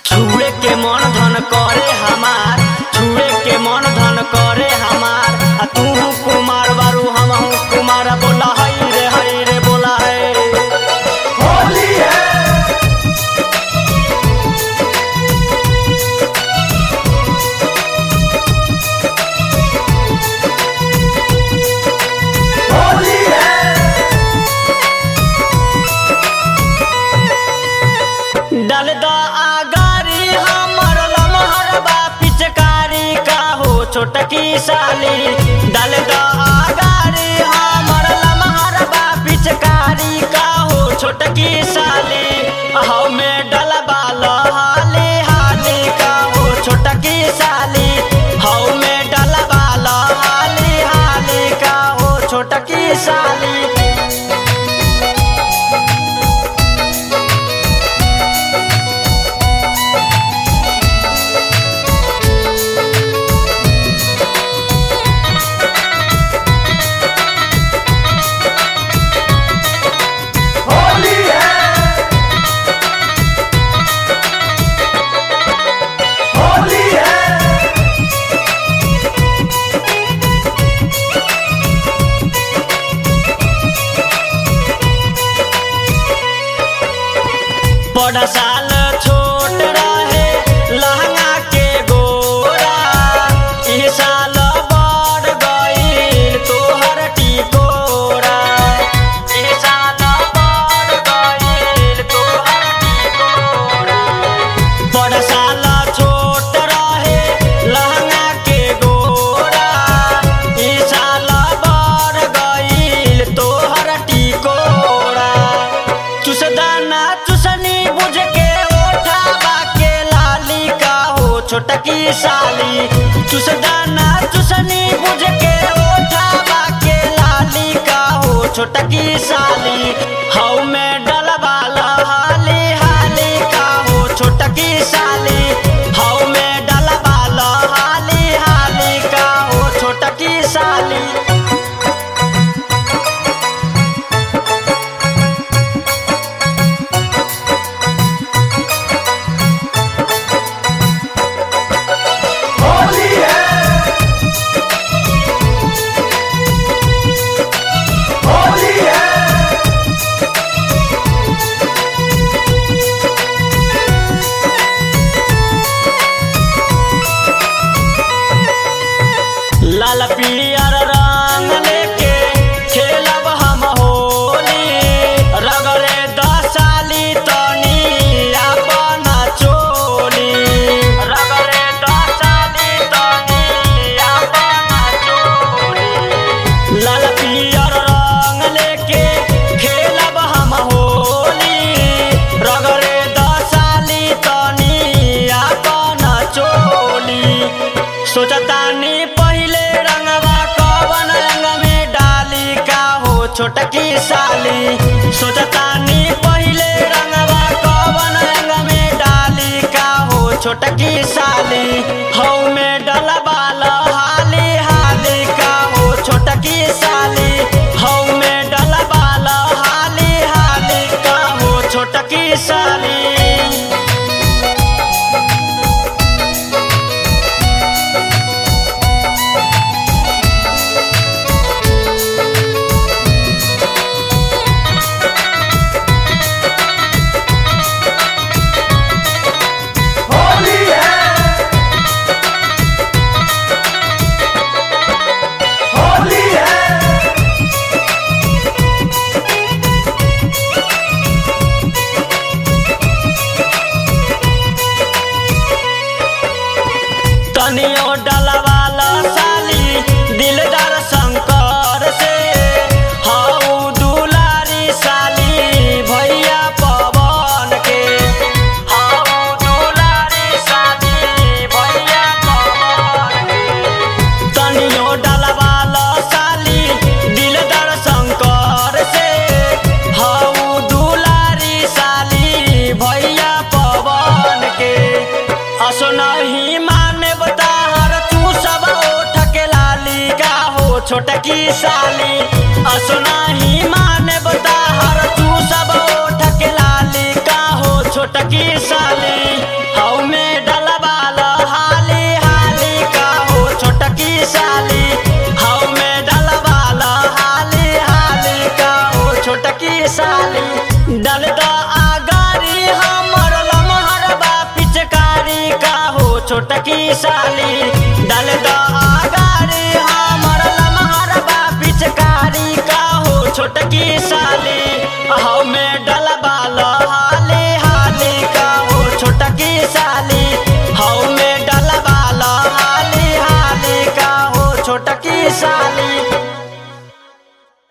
छुए के मन धन करे हमार छुए के मन धन करे हमार आ तू कुमार बारू हम कुमार बोला हई रे हई रे बोला है होली है होली है डल द आगारी हमर लमहर बा पिचकारी का हो छोटकी साली डल द आगारी हमर लमहर बा पिचकारी का हो छोटकी साली हौ में डलबा लहाली हाली का हो छोटकी साली हौ में डलबा लहाली हाली का हो छोटकी साली होली है होली है बड़ा साल छोट रहे लहंगा के गोरा ई साल बढ़ गईल तोहर टिकोरा ई साल बढ़ गईल तोहर टिकोरा बड़ा साल छोट रहे लहंगा के गोरा ई साल बढ़ गईल तोहर टिकोरा चुसदाना चुसनी बुझ के ओठाबा के लाली का हो छोटकी साली चुसदाना चुसनी बुझ के ओठाबा के लाली का हो छोटकी साली हौ में डलबा लहाली हाली का हो छोटकी साली हौ में डलबा लहाली हाली का हो छोटकी साली होली है होली है लाल पियर रंग लेके खेलब हम होली रगड़े दसाली तनी अपन चोली रगड़े दसाली तनी अपन चोली लाल पियर रंग लेके खेलब हम होली रगड़े दसाली तनी अपन चोली सोचतानी पहिले रंगवा कवन रंग में डाली का हो छोटकी साली सोचतानी पहिले रंगवा कवन रंग में डाली का हो छोटकी साली हौ में डलबा लहाली हाली का हो छोटकी साली हौ में डलबा लहाली हाली का हो छोटकी साली होली है होली है तनियो डलवाला साली दिलदार शंकर से हाउ दुलारी साली भैया पवन के हाउ दुलारी साली भैया पवन के तनियो डलवाला साली दिलदार शंकर से हाउ दुलारी साली भैया पवन के असनही माने बताहर तू सब ओठ के लाली का हो छोटकी साली असनही माने बताहर तू सब ओठ के लाली का हो छोटकी साली हौ छोटकी साली डाल द आगारी हमर लमहर बा पिचकारी का हो छोटकी साली